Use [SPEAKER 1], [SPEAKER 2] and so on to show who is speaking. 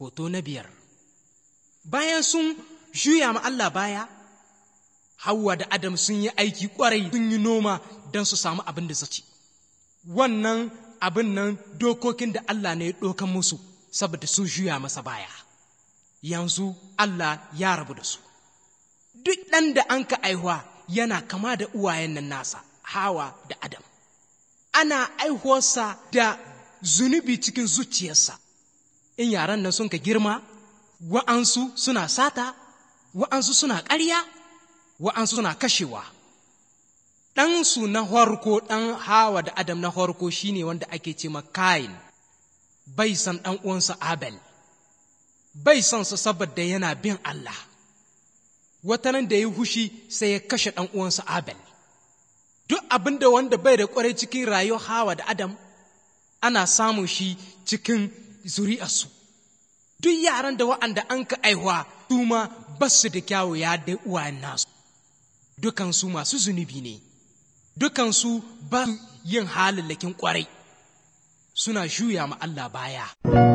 [SPEAKER 1] Hoto na biyar Bayan sun juya ma Allah baya, Hauwa da Adam sun yi aiki ƙwarai sun yi noma don su samu abin da su ci. Wannan abin nan dokokin da Allah ne ya ɗokan musu saboda sun juya masa baya. Yanzu Allah ya rabu da su. Duk ɗan da an ka aihuwa yana kama da uwayen nan nasa, Hawa da Adam. Ana aihuwarsa da zunubi cikin zuciyarsa. in yaran nan sun ka girma wa'ansu suna sata wa'ansu suna ƙarya wa'ansu suna kashewa ɗansu na harko ɗan hawa da adam na harko shine wanda ake ce kain bai san ɗan uwansa abel bai san sa saboda yana bin Allah watanan da ya hushi sai ya kashe ɗan uwansa abel duk abin da wanda bai da ƙwarai cikin rayuwar hawa da adam ana samun shi cikin zuri'arsu duk yaran da wa'anda an ka aihuwa su ma ba su da kyawu ya da uwayen nasu dukansu masu zunubi ne dukansu ba yin halallakin kwarai suna juya ma Allah baya